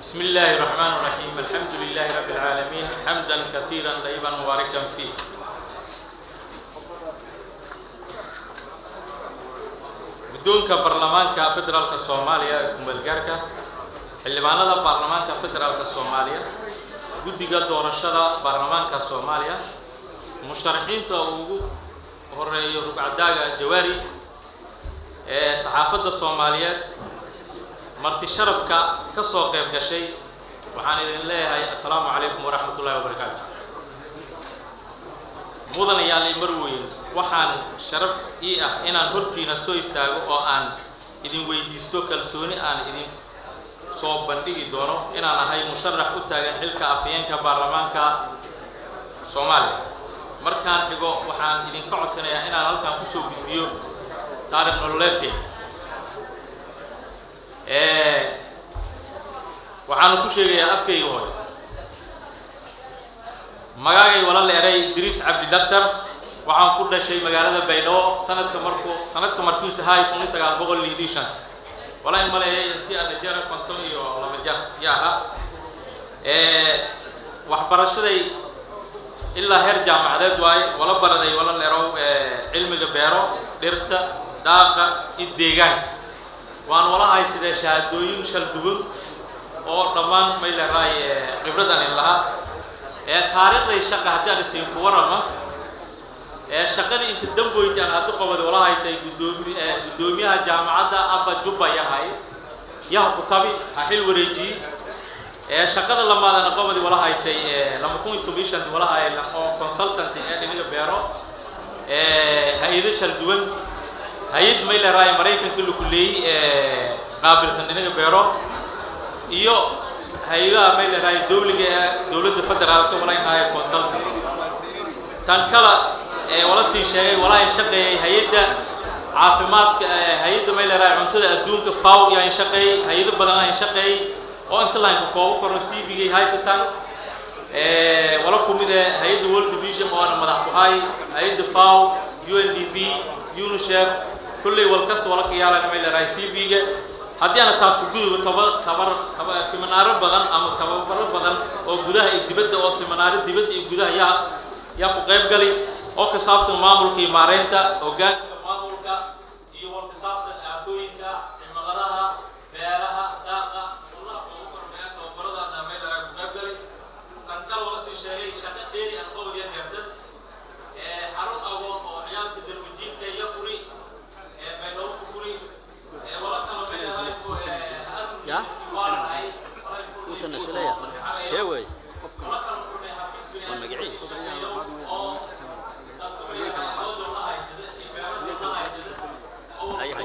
بسم الله الرحمن الرحيم الحمد لله رب العالمين حمدا كثيرا طيبا مباركا فيه guddoonka baarlamaanka federaalka soomaaliya ee kumeelgaarka xildhibaanada baarlamaanka federaalka soomaaliya guddiga doorashada baarlamaanka soomaaliya musharaxiinta ugu horeeyo rugcadaaga jawaari ee saxaafadda soomaaliyeed marti sharafka ka soo qayb gashay waxaan idin leeyahay assalaamu calaykum waraxmat ullahi wabarakaatu mudanayaal i marweyn waxaan sharaf ii ah inaan hortiina soo istaago oo aan idin weydiisto kalsooni aan idin soo bandhigi doono inaan ahay musharax u taagan xilka afhayeenka baarlamaanka soomaaliya markaan xigo waxaan idinka codsanayaa inaan halkan kusoo gudbiyo taarikh nololeedkayga waxaanu ku sheegayaa afkayga hooy magaagay wala leeray idriis cabdi dhaktar waxaan ku dhashay magaalada baydhabo sanadka markuu sanadka markiisa haay kun iyo sagaal boqol lixdii shanta walaa in maleeyay intii ana jara konton iyo laba jar ya aha waxbarashaday ilaa heer jaamacadeed waaye wala baraday wala leerow cilmiga beero dhirta daaqa iyo deegaanka waan wala haysadee shahaadooyin shal duwan oo dhammaan may leeraay khibradan in lahaa ee taariikhday shaqa haddii aan isiin ku warama ee shaqadii inka damboyti aan hadda qobada wala haytay gudoomi guddoomiyaha jaamacadda abba jubba yahay yaha kutabi ha xil wareejiye ee shaqada lamaadana qobadi wala haytay lama kun iyo toban shanti wala hay oo consultant ee dhinaga beero ee hay-ado shal duwan hay-ad may leeraay maraykanka laku leeyey qaabilsan dhinaga beero iyo hay-adaha may leeraay dowliga ee dowladda federaalka walaynahaayo consultant tan kala ee wala sii sheegay walaa in shaqeeyay hay-adda caafimaadka hay-adda may leeraay cuntada adduunka faw yaa in shaqeeyey hay-ado badan aa in shaqeeyey oo inta laynka koobo korno c v gay haysataan wala kumid ee hay-adda world division oo ana madax ku hay hay-adda faw u n d b unicef kulley wal kasta wala ka yaalan may leerahay c v-ga haddii aana taas ku gudubo taba tabar taba siminaaro badan ama tababaro badan oo gudaha iyo dibadda oo siminaaro dibadda iyo gudaha yaa yaa ku qayb gali oo ka saabsan maamulka iyo maareynta hoggaanka maamulka iyo war ka saabsan aafooyinka cimiladaha beeraha daaqa ullaha ugu kormeeya tababarada may leerahay ku qayb gali tan kale wala sii sheegay shaqo dheeri aan qobadiya jeertan xarun agoon oo ciyaalka darwajiidka iyo furi baydhabo ku furi wala kalo Ya? Utanashalaya. Kee wey? Waa magacii. Hay hay.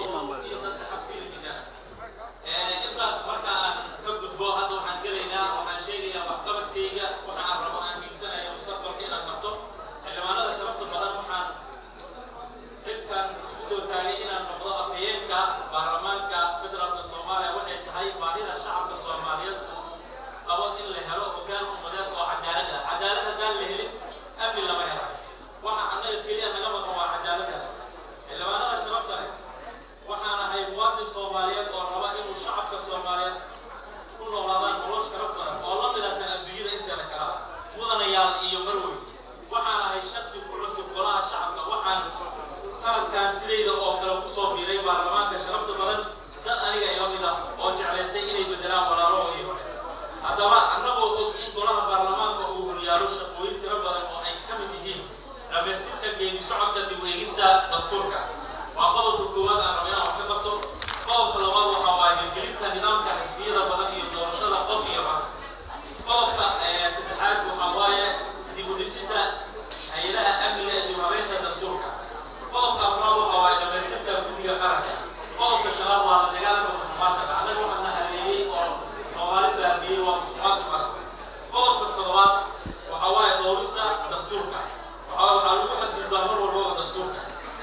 intaas marka aan ka gudbo hadda waxaan gelaynaa waxaan sheegayaa waxqabadkayga waxa aan rabo aan hiigsanayo mustaqbalka inaan qabto xildhibaanada sharafta badan waxaan xilkan isu soo taagay inaan noqdo afhayeenka baarlamaanka federaalka soomaaliya waxay tahay baahida shacabka soomaaliyeed qabo in la helo hoggaan ummadeed oo cadaalad ah cadaalad haddaan la helin amni lama helo waxa annaga keliya naga maqan waa cadaaladaas xildhibaanada sharafta leh waxaan ahay muwaadin soomaaliyeed oo raba inuu shacabka soomaaliyeed ku noolaadaan nolol sharaf badan oo la midatan adduunyada inteeda kala mudanayaal iyo marwey waxaan ahay shaksi ku cusub golaha shacabka waxaan sanadkan sidayda oo kale kusoo biiray baarlamaanka sharafta badan dad aniga ila mid ah oo jeclaystay inay bedelaan walaalahoodii hore haddaba annagoo og in golaha baarlamaanka uu horyaalo shaqooyin tiro badan oo ay ka mid yihiin dhammaystirka geedi socodka dib u eegista dastuurka waa qodobka koowaad aan rabo inaan wax ka qabto qodobka labaad waxaa waaye hirgelinta nidaamka xisbiyada badan iyo doorashada qof iyo cod qodobka saddexaad waxaa waaye dib u dhisida hay-adaha amniga ee dib habeynta dastuurka qodobka afraad waxaa waaye dhammaystirka guddiga qaranka qodobka shanaad waa la dagaalanka musuqmaasuqa annaga waxaa na hareeyey oo soomaali baabiyey waa musuqmaasuqaas qodobka toddobaad waxaa waaye dhowrista dastuurka waxaa waxaa lagu xadgudbaa mar walbaba dastuurka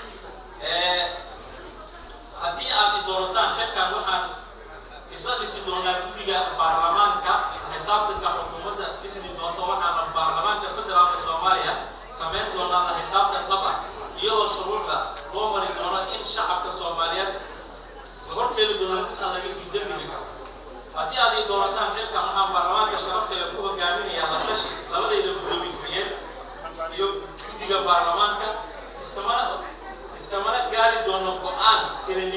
haddii aad i doorataan xilkan waxaan isla dhisi doonaa guddiga baarlamaanka xisaabtanka xukuumadda dhismi doonto waxaana baarlamaanka federaalka soomaaliya samayn doonaa la xisaabtan dhab ah iyadoo shuruucda loo mari doono in shacabka soomaaliyeed la horkeeni doono mid aan laga dembiga karo haddii aad ii doorataan xilkan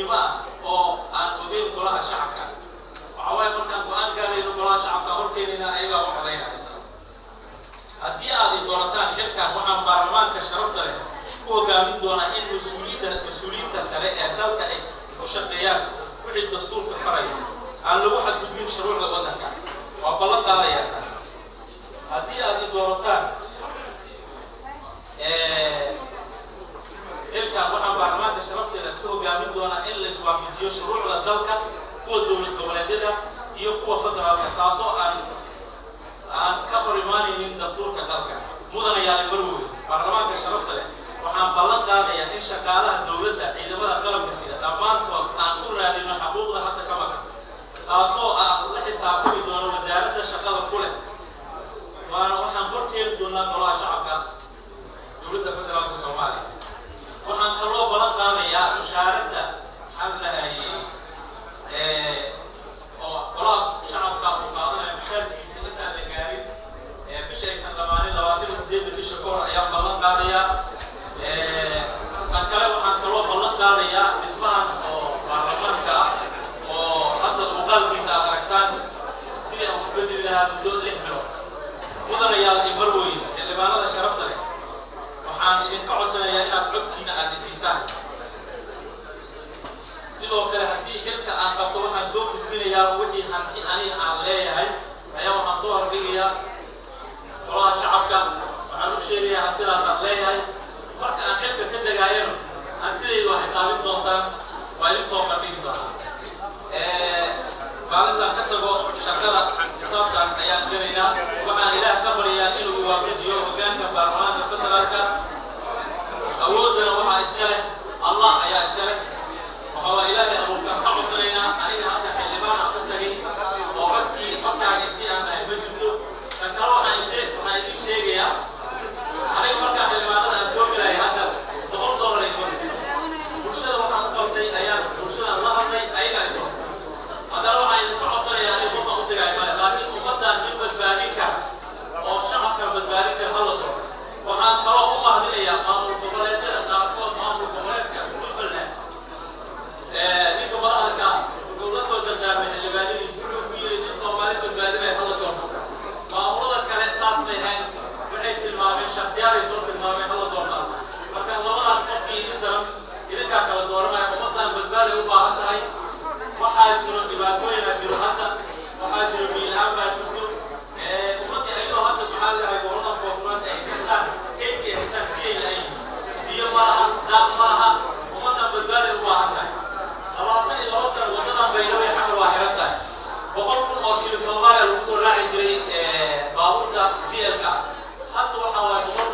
muhiim ah oo aan ogeyn golaha shacabka waxaa waaye markaan go-aan gaarayno golaha shacabka horkeenina ayagaa u codaynaya haddii aad i doorataan xilkan waxaan baarlamaanka sharafta leh ku hogaamin doonaa in mas-uuliyadda mas-uuliyiinta sare ee dalka ay ku shaqeeyaan wixii dastuurka faraya aan lagu xadgudbin shuruucda waddanka waa ballan qaadayaa taas haddii aad i doorataan xilkan waxaan baarlamaanka sharafteeda ku hogaamin doonaa in la iswaafajiyo shuruucda dalka kuwa dowlad goboleedyada iyo kuwa federaalka taasoo aan aan ka hor imaanaynin dastuurka dalka mudanayaal marwey baarlamaanka sharafta leh waxaan ballan qaadayaa in shaqaalaha dowladda ciidamada qalabka sida dhammaantood aan u raadino xaquuqda hadda ka maqan taasoo aan la xisaabtami doono wasaaradda shaqada ku leh waana waxaan hor keeni doonaa golaha shacabka dowladda federaalka soomaaliya waxaan kaloo ballan qaadayaa mushaaradda maxaa la dhahayay oo golaha shacabka uu qaadanayo mushaarkiisa intaan la gaarin bisha aysan dhamaanin labaatan iyo sideedda bisha ka hor ayaan ballan qaadayaa kan kale waxaan kaloo ballan qaadayaa dhismahan oo baarlamaanka ah oo hadda muuqaalkiisa aad aragtaan sidii aan ku bedeli lahaa muddo lix bilood mudanayaal iyo marweyn xildhibaanada sharafta leh waxaan idinka codsanayaa inaad codkiina aad isiisaan sidoo kale haddii xilka aan qabto waxaan soo gudbinayaa wixii hanti aniga aan leeyahay ayaa waxaan soo hordhigayaa golaha shacabka waxaan u sheegayaa hantidaas aan leeyahay marka aan xilka ka degaayano hantidaydu waa xisaabin doontaan waa idin soo bandhigi doonaa maalintaan ka tago shaqada xisaabkaas ayaan gelaynaa waxaan ilaah ka baryaa inuu waafajiyo hogaanka baarlamaanka federaalka awooddana waxaa iska leh allah ayaa iska leh waxaa waa ilaahay abuurkaan ka codsanaynaa aniga hadda xildhibaan aan u tagay oo codkii codkaaga si aan dhahay ma jirto kan kale waxaan shee- waxaan idiin sheegayaa aniga markaan xildhibaanada aan soo gelaya hadda boqol dollar ay doon bulshada waxaan u qabtay ayaan bulshadan la hadlay ayagaa ay doon haddana waxaan idinka codsanayaa aniga qofaan u tagay maayo laakiin ummaddan nin badbaadin kara oo shacabkan badbaadin kara hala doon waxaan kaloo u mahadinayaa maamul goboleedyada qaarkood maamul goboleedka puntland ninka madaxda ah wuxuu la soo dardaarmay xildhibaanadiis wuxuu ku yiri nin soomaali badbaadinaya hala doonto maamulada kale saas bay ahayn waxay tilmaameen shaksiyaaday soo tilmaameen hala doontaan marka labadaas qofkii idin daran idinkaa kala dooranaya ummaddan badbaaday u baahan tahay waxaa jiro dhibaatooyina jiro hadda waxaa jiro biilaan baa jirto ummaddii ayadoo hadda maxaa la dhahay gobollada koonfureed ay haystaan keydka ay haystaan biyay la-ayin biyo ma laha daaq ma laha ummaddan badbaaday u baahan tahay labaatan iyo laba sano waddadan baydhabo iyo xamar waa xiran tahay boqol kun oo shilin soomaaliya lagu soo raaci jiray baabuurta dlka hadda waxaa waaye boqol